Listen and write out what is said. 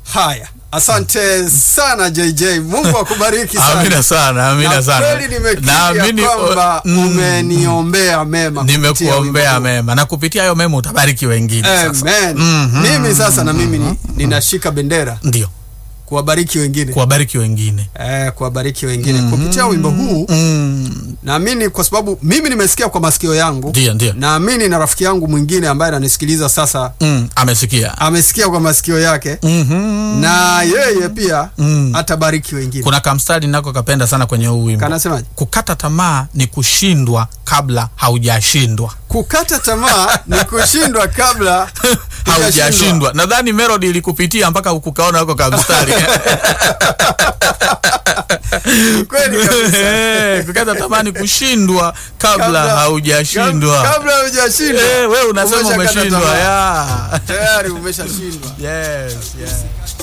Haya, asante sana JJ, Mungu akubariki sana. Amina sana, amina Na sana. kweli nimekiri Naamini, ya kwamba mm, umeniombea mema kupitia nimekuombea wimbo huu. mema na kupitia hayo mema utabariki wengine sasa. Amen. Mhm. Mimi sasa na mimi ni, ninashika bendera Ndio, kuwabariki wengine kuwabariki wengine. eh, kuwabariki wengine kupitia wimbo huu. Mm, Naamini kwa sababu mimi nimesikia kwa masikio yangu, Ndio, ndio. naamini na rafiki yangu mwingine ambaye ananisikiliza sasa Mm, amesikia. amesikia kwa masikio yake Mhm. na yeye pia Mm. atabariki wengine. Kuna kamstari nako kapenda sana kwenye huu wimbo. Kanasemaje? Kukata tamaa ni kushindwa kabla haujashindwa. Kukata tamaa ni kushindwa kabla haujashindwa. Nadhani melody ilikupitia mpaka ukukaona huko kamstari. Kweli kabisa. Eh, Kukata tamaa ni kushindwa kabla Kabla- haujashindwa. Kab- Kabla hujashindwa. Eh, wewe unasema Umeshakata umeshindwa tamaa. ya. Tayari umeshashindwa. Yes, yes.